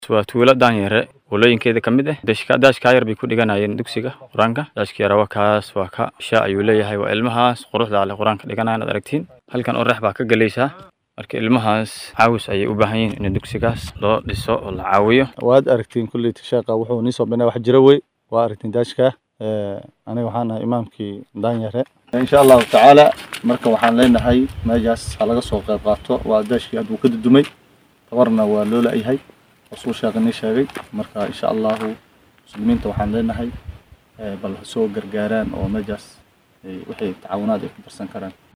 waa tuulo daanyare walooyinkeeda ka mid ah dashka daashkaa yar bay ku dhiganayeen dugsiga qur-aanka daashka yara waa kaas waa ka sha ayuu leeyahay waa ilmahaas quruxda leh qur-aanka dhiganayaan ad aragtiin halkan orax baa ka galaysaa marka ilmahaas caawis ayay u baahan yihiin in dugsigaas loo dhiso oo la caawiyo waad aragtiin kulley sheekha wuxuu nii soo binay wax jira wey waa aragtiin daashka aniga waxaan ahay imaamkii daanyare insha allahu tacaala marka waxaan leenahay meeshaas ha laga soo qayb qaato waa daashkii hadduu ka dudumay tabarna waa loo la-yahay rasuu sheekha nii sheegay marka insha allahu muslimiinta waxaan leenahay bal ha soo gargaaraan oo meeshaas wixii tacaawunaad ay ku darsan karaan